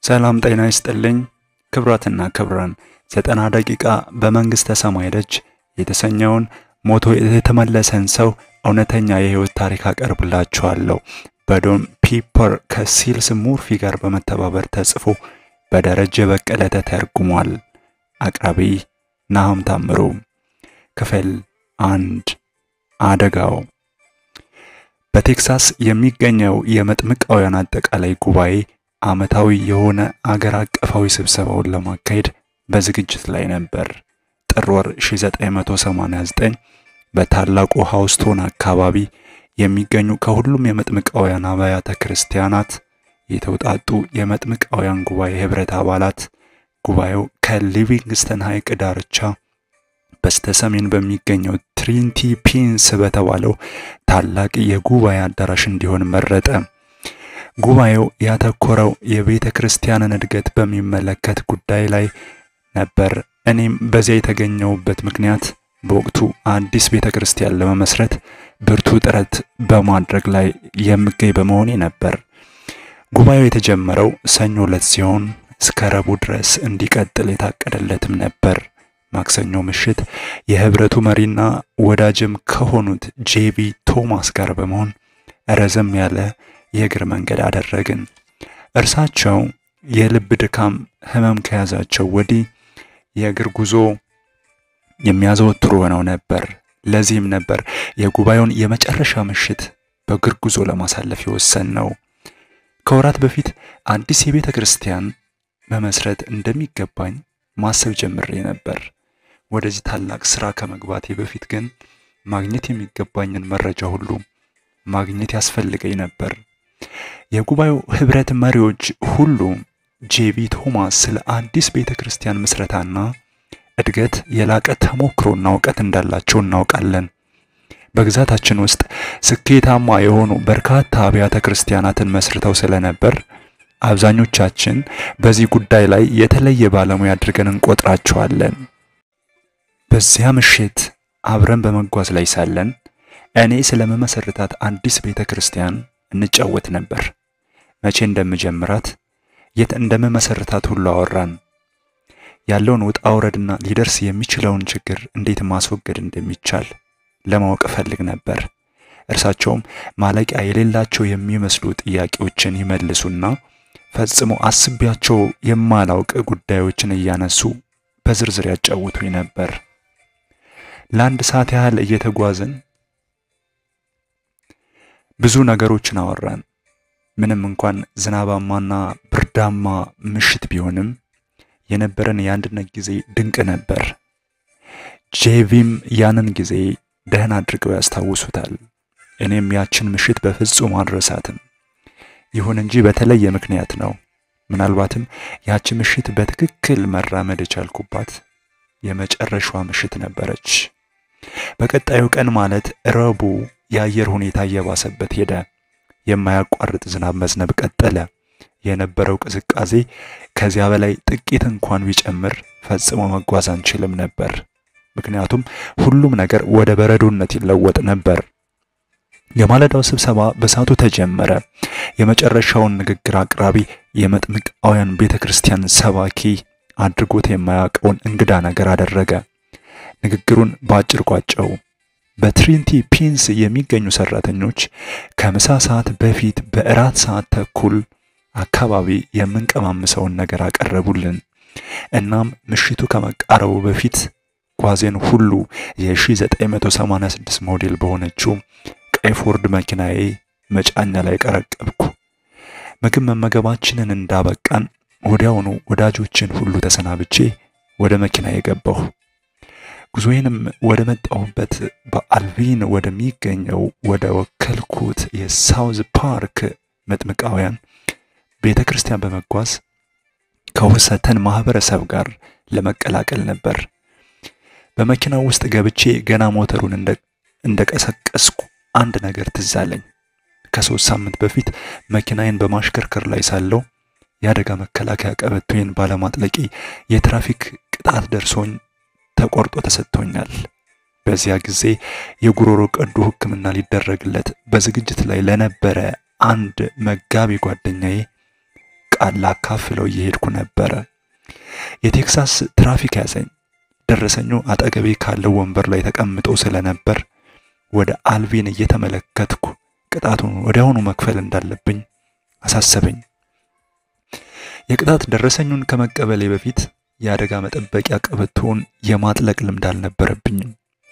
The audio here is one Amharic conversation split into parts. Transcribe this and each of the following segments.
ሰላም ጤና ይስጥልኝ ክብራትና ክብራን ዘጠና ደቂቃ በመንግሥተ ሰማይ ደጅ የተሰኘውን ሞቶ የተመለሰን ሰው እውነተኛ የሕይወት ታሪክ አቀርብላችኋለሁ። በዶን ፒፐር ከሲልስ ሙርፊ ጋር በመተባበር ተጽፎ በደረጀ በቀለ ተተርጉሟል። አቅራቢ ናሆም ታምሩ። ክፍል አንድ አደጋው በቴክሳስ የሚገኘው የመጥምቃውያን አጠቃላይ ጉባኤ ዓመታዊ የሆነ አገር አቀፋዊ ስብሰባውን ለማካሄድ በዝግጅት ላይ ነበር። ጥር ወር 1989 በታላቁ ሃውስቶን አካባቢ የሚገኙ ከሁሉም የመጥምቃውያን አብያተ ክርስቲያናት የተውጣጡ የመጥምቃውያን ጉባኤ ህብረት አባላት ጉባኤው ከሊቪንግስተን ሐይቅ ዳርቻ በስተ ሰሜን በሚገኘው ትሪንቲ ፒንስ በተባለው ታላቅ የጉባኤ አዳራሽ እንዲሆን መረጠ። ጉባኤው ያተኮረው የቤተ ክርስቲያንን እድገት በሚመለከት ጉዳይ ላይ ነበር። እኔም በዚያ የተገኘውበት ምክንያት በወቅቱ አዲስ ቤተ ክርስቲያን ለመመስረት ብርቱ ጥረት በማድረግ ላይ የምገኝ በመሆኔ ነበር። ጉባኤው የተጀመረው ሰኞ ዕለት ሲሆን እስከ ረቡዕ ድረስ እንዲቀጥል የታቀደለትም ነበር። ማክሰኞ ምሽት የህብረቱ መሪና ወዳጅም ከሆኑት ጄቢ ቶማስ ጋር በመሆን ረዘም ያለ የእግር መንገድ አደረግን። እርሳቸው የልብ ድካም ህመም ከያዛቸው ወዲህ የእግር ጉዞ የሚያዘወትሩ ሆነው ነበር። ለዚህም ነበር የጉባኤውን የመጨረሻ ምሽት በእግር ጉዞ ለማሳለፍ የወሰን ነው። ከወራት በፊት አዲስ የቤተ ክርስቲያን መመስረት እንደሚገባኝ ማሰብ ጀምሬ ነበር። ወደዚህ ታላቅ ስራ ከመግባቴ በፊት ግን ማግኘት የሚገባኝን መረጃ ሁሉ ማግኘት ያስፈልገኝ ነበር። የጉባኤው ህብረት መሪዎች ሁሉ ጄቢ ቶማስ ስለ አዲስ ቤተ ክርስቲያን ምስረታና እድገት የላቀ ተሞክሮና እውቀት እንዳላቸው እናውቃለን። በግዛታችን ውስጥ ስኬታማ የሆኑ በርካታ አብያተ ክርስቲያናትን መስርተው ስለነበር አብዛኞቻችን በዚህ ጉዳይ ላይ የተለየ ባለሙያ አድርገን እንቆጥራቸዋለን። በዚያ ምሽት አብረን በመጓዝ ላይ ሳለን እኔ ስለመመሰርታት አዲስ ቤተ ክርስቲያን እንጫወት ነበር። መቼ እንደምጀምራት፣ የት እንደምመሰርታት ሁሉ አወራን። ያለውን ውጣ ውረድና ሊደርስ የሚችለውን ችግር እንዴት ማስወገድ እንደሚቻል ለማወቅ እፈልግ ነበር። እርሳቸውም ማለቂያ የሌላቸው የሚመስሉ ጥያቄዎችን ይመልሱና ፈጽሞ አስቤያቸው የማላውቅ ጉዳዮችን እያነሱ በዝርዝር ያጫውቱኝ ነበር። ለአንድ ሰዓት ያህል እየተጓዝን ብዙ ነገሮችን አወራን። ምንም እንኳን ዝናባማና ብርዳማ ምሽት ቢሆንም የነበረን የአንድነት ጊዜ ድንቅ ነበር። ጄቪም ያንን ጊዜ ደህና አድርገው ያስታውሱታል። እኔም ያችን ምሽት በፍጹም አልረሳትም። ይሁን እንጂ በተለየ ምክንያት ነው። ምናልባትም ያቺ ምሽት በትክክል መራመድ የቻልኩባት የመጨረሻዋ ምሽት ነበረች። በቀጣዩ ቀን ማለት ረቡዕ የአየር ሁኔታ እየባሰበት ሄደ። የማያቋርጥ ዝናብ መዝነብ ቀጠለ። የነበረው ቅዝቃዜ ከዚያ በላይ ጥቂት እንኳን ቢጨምር ፈጽሞ መጓዝ አንችልም ነበር። ምክንያቱም ሁሉም ነገር ወደ በረዶነት ይለወጥ ነበር። የማለዳው ስብሰባ በሰዓቱ ተጀመረ። የመጨረሻውን ንግግር አቅራቢ የመጥምቃውያን ቤተ ክርስቲያን ሰባኪ አድርጎት የማያውቀውን እንግዳ ነገር አደረገ። ንግግሩን በአጭር ቋጨው። በትሪንቲ ፒንስ የሚገኙ ሰራተኞች ከምሳ ሰዓት በፊት በእራት ሰዓት ተኩል አካባቢ የምንቀማምሰውን ነገር አቀረቡልን። እናም ምሽቱ ከመቃረቡ በፊት ጓዜን ሁሉ የ1986 ሞዴል በሆነችው ቀይ ፎርድ መኪናዬ መጫኛ ላይ ቀረቀብኩ። ምግብ መመገባችንን እንዳበቃን ወዲያውኑ ወዳጆችን ሁሉ ተሰናብቼ ወደ መኪና የገባሁ። ጉዞዬንም ወደ መጣሁበት በአልቪን ወደሚገኘው ወደ ወከልኩት የሳውዝ ፓርክ መጥምቃውያን ቤተ ክርስቲያን በመጓዝ ከውሰተን ማህበረሰብ ጋር ለመቀላቀል ነበር። በመኪናው ውስጥ ገብቼ ገና ሞተሩን እንደቀሰቀስኩ አንድ ነገር ትዝ አለኝ። ከሶስት ሳምንት በፊት መኪናዬን በማሽከርከር ላይ ሳለው የአደጋ መከላከያ ቀበቶዬን ባለማጥለቄ የትራፊክ ቅጣት ደርሶኝ ተቆርጦ ተሰጥቶኛል። በዚያ ጊዜ የጉሮሮ ቀዶ ሕክምና ሊደረግለት በዝግጅት ላይ ለነበረ አንድ መጋቢ ጓደኛዬ ቃል ላካፍለው እየሄድኩ ነበረ። የቴክሳስ ትራፊክ ያዘኝ። ደረሰኙ አጠገቤ ካለው ወንበር ላይ ተቀምጦ ስለነበር ወደ አልቪን እየተመለከትኩ ቅጣቱን ወዲያውኑ መክፈል እንዳለብኝ አሳሰበኝ። የቅጣት ደረሰኙን ከመቀበሌ በፊት የአደጋ መጠበቂያ ቀበቶውን የማጥለቅ ልምድ አልነበረብኝም።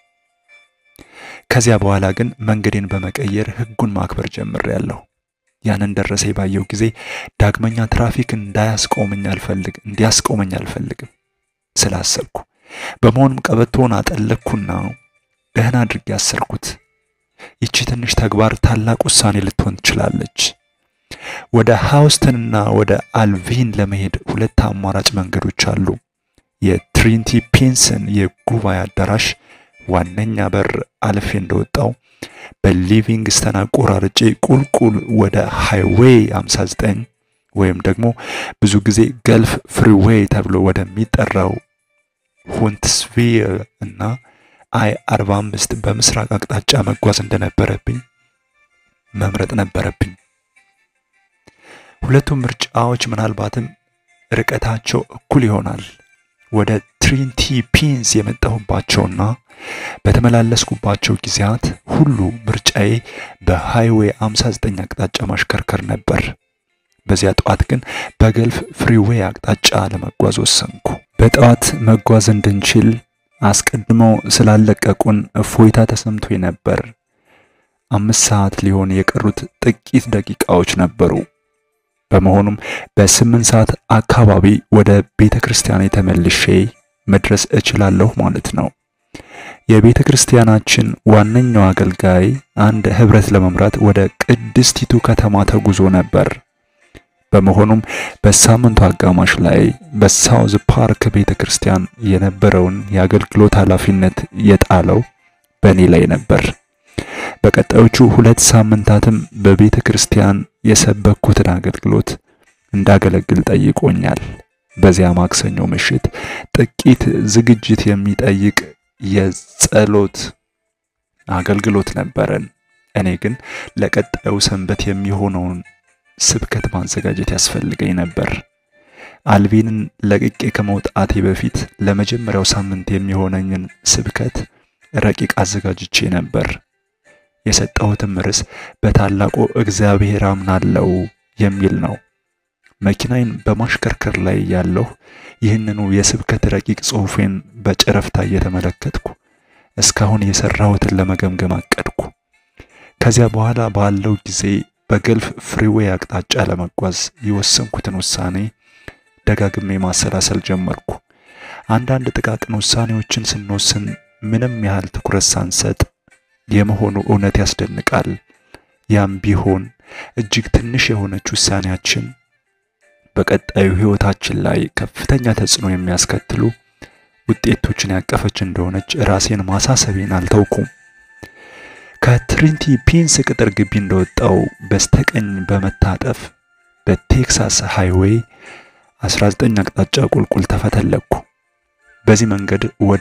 ከዚያ በኋላ ግን መንገዴን በመቀየር ሕጉን ማክበር ጀምሬያለሁ። ያንን ደረሰኝ ባየው ጊዜ ዳግመኛ ትራፊክ እንዳያስቆመኝ አልፈልግ እንዲያስቆመኝ አልፈልግም ስላሰብኩ በመሆኑም ቀበቶውን አጠለቅኩና ደህና አድርጌ አሰርኩት። ይቺ ትንሽ ተግባር ታላቅ ውሳኔ ልትሆን ትችላለች። ወደ ሃውስተንና ወደ አልቪን ለመሄድ ሁለት አማራጭ መንገዶች አሉ። የትሪኒቲ ፒንስን የጉባኤ አዳራሽ ዋነኛ በር አልፌ እንደወጣው በሊቪንግስተን አቆራርጬ ቁልቁል ወደ ሃይዌይ 59 ወይም ደግሞ ብዙ ጊዜ ገልፍ ፍሪዌይ ተብሎ ወደሚጠራው ሁንትስቪል እና አይ 45 በምስራቅ አቅጣጫ መጓዝ እንደነበረብኝ መምረጥ ነበረብኝ። ሁለቱም ምርጫዎች ምናልባትም ርቀታቸው እኩል ይሆናል። ወደ ትሪኒቲ ፒንስ የመጣሁባቸውና በተመላለስኩባቸው ጊዜያት ሁሉ ምርጫዬ በሃይዌይ 59 አቅጣጫ ማሽከርከር ነበር። በዚያ ጠዋት ግን በገልፍ ፍሪዌይ አቅጣጫ ለመጓዝ ወሰንኩ። በጠዋት መጓዝ እንድንችል አስቀድመው ስላለቀቁን እፎይታ ተሰምቶኝ ነበር። አምስት ሰዓት ሊሆን የቀሩት ጥቂት ደቂቃዎች ነበሩ። በመሆኑም በስምንት ሰዓት አካባቢ ወደ ቤተ ክርስቲያን ተመልሼ መድረስ እችላለሁ ማለት ነው። የቤተ ክርስቲያናችን ዋነኛው አገልጋይ አንድ ህብረት ለመምራት ወደ ቅድስቲቱ ከተማ ተጉዞ ነበር። በመሆኑም በሳምንቱ አጋማሽ ላይ በሳውዝ ፓርክ ቤተ ክርስቲያን የነበረውን የአገልግሎት ኃላፊነት የጣለው በእኔ ላይ ነበር። በቀጣዮቹ ሁለት ሳምንታትም በቤተ ክርስቲያን የሰበኩትን አገልግሎት እንዳገለግል ጠይቆኛል። በዚያ ማክሰኞ ምሽት ጥቂት ዝግጅት የሚጠይቅ የጸሎት አገልግሎት ነበረን። እኔ ግን ለቀጣዩ ሰንበት የሚሆነውን ስብከት ማዘጋጀት ያስፈልገኝ ነበር። አልቪንን ለቅቄ ከመውጣቴ በፊት ለመጀመሪያው ሳምንት የሚሆነኝን ስብከት ረቂቅ አዘጋጅቼ ነበር። የሰጠሁትም ርዕስ በታላቁ እግዚአብሔር አምናለው የሚል ነው። መኪናዬን በማሽከርከር ላይ ያለሁ ይህንኑ የስብከት ረቂቅ ጽሑፌን በጨረፍታ እየተመለከትኩ እስካሁን የሰራሁትን ለመገምገም አቀድኩ። ከዚያ በኋላ ባለው ጊዜ በገልፍ ፍሪዌይ አቅጣጫ ለመጓዝ የወሰንኩትን ውሳኔ ደጋግሜ ማሰላሰል ጀመርኩ። አንዳንድ ጥቃቅን ውሳኔዎችን ስንወስን ምንም ያህል ትኩረት ሳንሰጥ የመሆኑ እውነት ያስደንቃል። ያም ቢሆን እጅግ ትንሽ የሆነች ውሳኔያችን በቀጣዩ ሕይወታችን ላይ ከፍተኛ ተጽዕኖ የሚያስከትሉ ውጤቶችን ያቀፈች እንደሆነች ራሴን ማሳሰቤን አልተውኩም። ከትሪኒቲ ፒንስ ቅጥር ግቢ እንደወጣው በስተቀኝ በመታጠፍ በቴክሳስ ሃይዌይ 19 አቅጣጫ ቁልቁል ተፈተለኩ። በዚህ መንገድ ወደ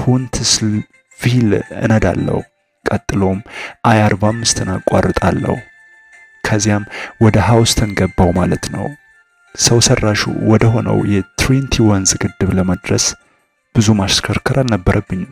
ሁንትስቪል እነዳለሁ። ቀጥሎም አይ 45ን አቋርጣለሁ። ከዚያም ወደ ሃውስተን ገባው ማለት ነው። ሰው ሰራሹ ወደ ሆነው የትሪኒቲ ወንዝ ግድብ ለመድረስ ብዙ ማሽከርከር አልነበረብኝም።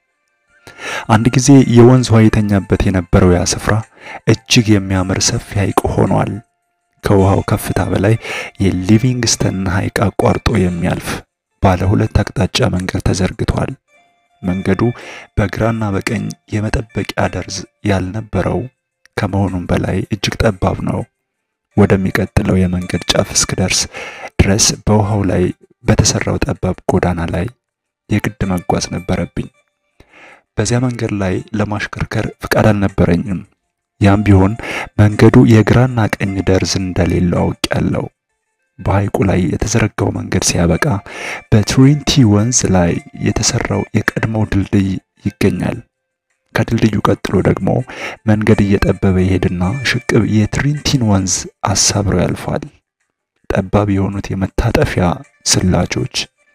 አንድ ጊዜ የወንዝ ውሃ የተኛበት የነበረው ያ ስፍራ እጅግ የሚያምር ሰፊ ሐይቅ ሆኗል። ከውሃው ከፍታ በላይ የሊቪንግስተን ሐይቅ አቋርጦ የሚያልፍ ባለ ሁለት አቅጣጫ መንገድ ተዘርግቷል። መንገዱ በግራና በቀኝ የመጠበቂያ ደርዝ ያልነበረው ከመሆኑም በላይ እጅግ ጠባብ ነው። ወደሚቀጥለው የመንገድ ጫፍ እስክደርስ ድረስ በውሃው ላይ በተሰራው ጠባብ ጎዳና ላይ የግድ መጓዝ ነበረብኝ። በዚያ መንገድ ላይ ለማሽከርከር ፍቃድ አልነበረኝም። ያም ቢሆን መንገዱ የግራና ቀኝ ደርዝ እንደሌለው አውቄያለሁ። በሐይቁ ላይ የተዘረጋው መንገድ ሲያበቃ በትሪኒቲ ወንዝ ላይ የተሰራው የቀድሞው ድልድይ ይገኛል። ከድልድዩ ቀጥሎ ደግሞ መንገድ እየጠበበ ይሄድና ሽቅብ የትሪኒቲን ወንዝ አሳብሮ ያልፋል። ጠባብ የሆኑት የመታጠፊያ ስላጆች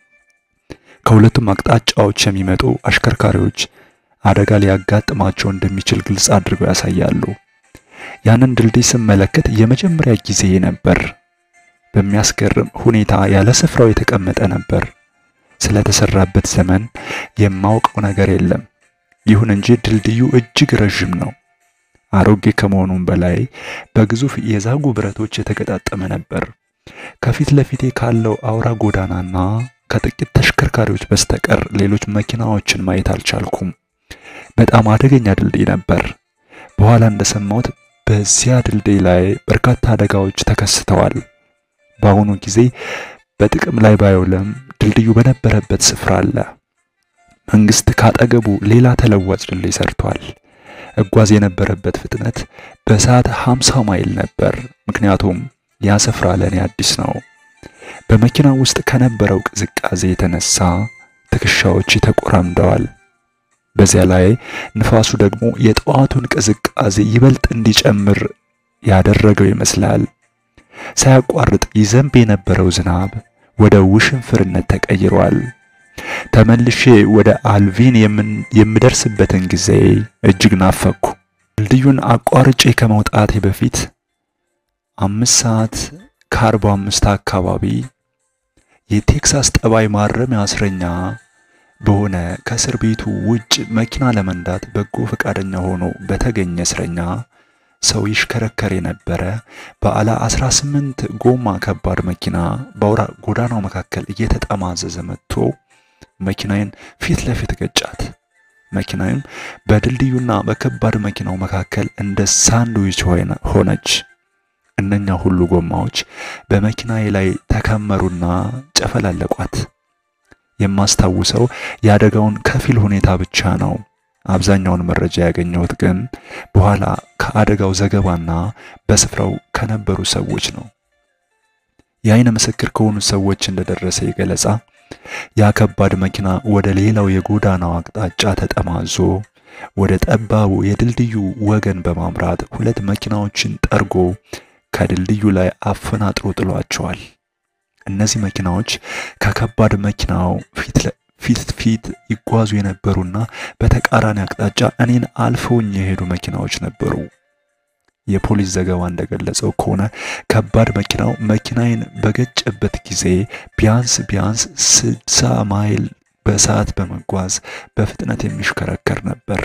ከሁለቱም አቅጣጫዎች የሚመጡ አሽከርካሪዎች አደጋ ሊያጋጥማቸው እንደሚችል ግልጽ አድርገው ያሳያሉ። ያንን ድልድይ ስመለከት የመጀመሪያ ጊዜ ነበር። በሚያስገርም ሁኔታ ያለ ስፍራው የተቀመጠ ነበር። ስለተሰራበት ዘመን የማውቀው ነገር የለም። ይሁን እንጂ ድልድዩ እጅግ ረዥም ነው። አሮጌ ከመሆኑም በላይ በግዙፍ የዛጉ ብረቶች የተገጣጠመ ነበር። ከፊት ለፊቴ ካለው አውራ ጎዳናና ከጥቂት ተሽከርካሪዎች በስተቀር ሌሎች መኪናዎችን ማየት አልቻልኩም። በጣም አደገኛ ድልድይ ነበር። በኋላ እንደሰማሁት በዚያ ድልድይ ላይ በርካታ አደጋዎች ተከስተዋል። በአሁኑ ጊዜ በጥቅም ላይ ባይውልም ድልድዩ በነበረበት ስፍራ አለ። መንግስት ካጠገቡ ሌላ ተለዋጭ ድልድይ ሰርቷል። እጓዝ የነበረበት ፍጥነት በሰዓት 50 ማይል ነበር። ምክንያቱም ያ ስፍራ ለእኔ አዲስ ነው። በመኪና ውስጥ ከነበረው ቅዝቃዜ የተነሳ ትከሻዎች ተቆራምደዋል። በዚያ ላይ ንፋሱ ደግሞ የጠዋቱን ቅዝቃዜ ይበልጥ እንዲጨምር ያደረገው ይመስላል። ሳያቋርጥ ይዘንብ የነበረው ዝናብ ወደ ውሽንፍርነት ተቀይሯል። ተመልሼ ወደ አልቪን የምደርስበትን ጊዜ እጅግ ናፈኩ። ድልድዩን አቋርጬ ከመውጣቴ በፊት አምስት ሰዓት ከአርባ አምስት አካባቢ የቴክሳስ ጠባይ ማረሚያ እስረኛ በሆነ ከእስር ቤቱ ውጭ መኪና ለመንዳት በጎ ፈቃደኛ ሆኖ በተገኘ እስረኛ ሰው ይሽከረከር የነበረ ባለ 18 ጎማ ከባድ መኪና በአውራ ጎዳናው መካከል እየተጠማዘዘ መጥቶ መኪናዬን ፊት ለፊት ገጫት። መኪናዬም በድልድዩና በከባድ መኪናው መካከል እንደ ሳንድዊች ሆነች። እነኛ ሁሉ ጎማዎች በመኪናዬ ላይ ተከመሩና ጨፈላለቋት። የማስታውሰው የአደጋውን ከፊል ሁኔታ ብቻ ነው። አብዛኛውን መረጃ ያገኘሁት ግን በኋላ ከአደጋው ዘገባና በስፍራው ከነበሩ ሰዎች ነው። የአይን ምስክር ከሆኑ ሰዎች እንደደረሰ ገለጻ ያ ከባድ መኪና ወደ ሌላው የጎዳናው አቅጣጫ ተጠማዞ ወደ ጠባቡ የድልድዩ ወገን በማምራት ሁለት መኪናዎችን ጠርጎ ከድልድዩ ላይ አፈናጥሮ ጥሏቸዋል። እነዚህ መኪናዎች ከከባድ መኪናው ፊት ፊት ፊት ይጓዙ የነበሩና በተቃራኒ አቅጣጫ እኔን አልፈውኝ የሄዱ መኪናዎች ነበሩ። የፖሊስ ዘገባ እንደገለጸው ከሆነ ከባድ መኪናው መኪናዬን በገጨበት ጊዜ ቢያንስ ቢያንስ ስልሳ ማይል በሰዓት በመጓዝ በፍጥነት የሚሽከረከር ነበር።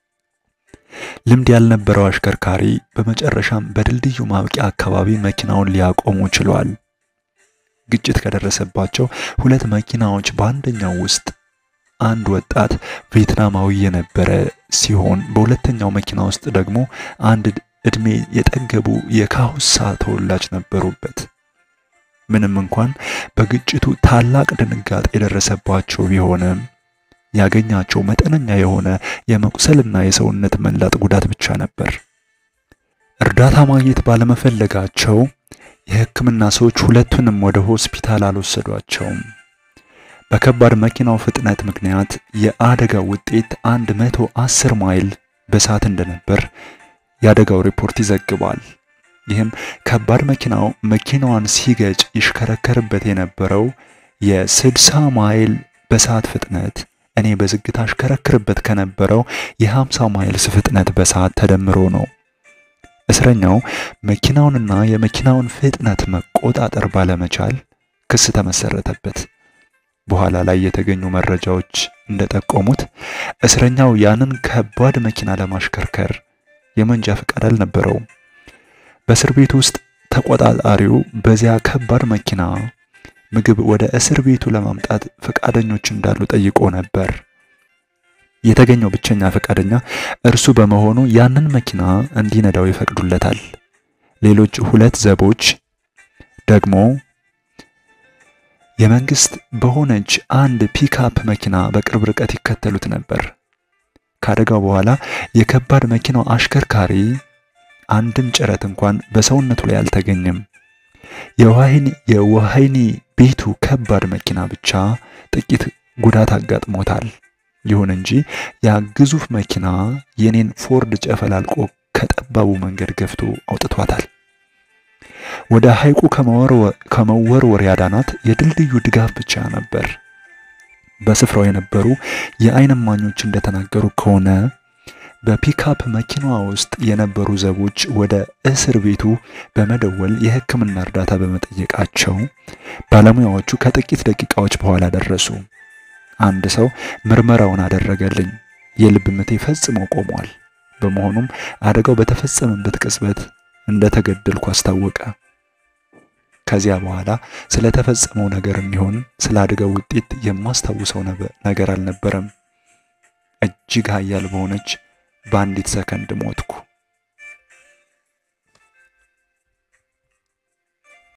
ልምድ ያልነበረው አሽከርካሪ በመጨረሻም በድልድዩ ማብቂያ አካባቢ መኪናውን ሊያቆሙ ችሏል። ግጭት ከደረሰባቸው ሁለት መኪናዎች በአንደኛው ውስጥ አንድ ወጣት ቪየትናማዊ የነበረ ሲሆን በሁለተኛው መኪና ውስጥ ደግሞ አንድ እድሜ የጠገቡ የካሁሳ ተወላጅ ነበሩበት። ምንም እንኳን በግጭቱ ታላቅ ድንጋጤ የደረሰባቸው ቢሆንም ያገኛቸው መጠነኛ የሆነ የመቁሰልና የሰውነት መላጥ ጉዳት ብቻ ነበር። እርዳታ ማግኘት ባለመፈለጋቸው የሕክምና ሰዎች ሁለቱንም ወደ ሆስፒታል አልወሰዷቸውም። በከባድ መኪናው ፍጥነት ምክንያት የአደጋው ውጤት አንድ መቶ አስር ማይል በሰዓት እንደነበር የአደጋው ሪፖርት ይዘግባል። ይህም ከባድ መኪናው መኪናዋን ሲገጭ ይሽከረከርበት የነበረው የስልሳ ማይል በሰዓት ፍጥነት እኔ በዝግታ አሽከረክርበት ከነበረው የ50 ማይልስ ፍጥነት በሰዓት ተደምሮ ነው። እስረኛው መኪናውንና የመኪናውን ፍጥነት መቆጣጠር ባለመቻል ክስ ተመሰረተበት። በኋላ ላይ የተገኙ መረጃዎች እንደጠቆሙት እስረኛው ያንን ከባድ መኪና ለማሽከርከር የመንጃ ፈቃድ አልነበረውም። በእስር ቤት ውስጥ ተቆጣጣሪው በዚያ ከባድ መኪና ምግብ ወደ እስር ቤቱ ለማምጣት ፈቃደኞች እንዳሉ ጠይቆ ነበር። የተገኘው ብቸኛ ፈቃደኛ እርሱ በመሆኑ ያንን መኪና እንዲነዳው ይፈቅዱለታል። ሌሎች ሁለት ዘቦች ደግሞ የመንግስት በሆነች አንድ ፒክአፕ መኪና በቅርብ ርቀት ይከተሉት ነበር። ከአደጋው በኋላ የከባድ መኪናው አሽከርካሪ አንድም ጭረት እንኳን በሰውነቱ ላይ አልተገኘም። የወህኒ ቤቱ ከባድ መኪና ብቻ ጥቂት ጉዳት አጋጥሞታል። ይሁን እንጂ ያ ግዙፍ መኪና የኔን ፎርድ ጨፈላልቆ ከጠባቡ መንገድ ገፍቶ አውጥቷታል። ወደ ሐይቁ ከመወርወር ያዳናት የድልድዩ ድጋፍ ብቻ ነበር። በስፍራው የነበሩ የዓይን እማኞች እንደተናገሩ ከሆነ በፒካፕ መኪናዋ ውስጥ የነበሩ ዘቦች ወደ እስር ቤቱ በመደወል የሕክምና እርዳታ በመጠየቃቸው ባለሙያዎቹ ከጥቂት ደቂቃዎች በኋላ ደረሱ። አንድ ሰው ምርመራውን አደረገልኝ። የልብ ምቴ ፈጽሞ ቆሟል። በመሆኑም አደጋው በተፈጸመበት ቅጽበት እንደተገደልኩ አስታወቀ። ከዚያ በኋላ ስለተፈጸመው ነገር የሚሆን ስለ አደጋው ውጤት የማስታውሰው ነገር አልነበረም። እጅግ ኃያል በሆነች በአንዲት ሰከንድ ሞትኩ።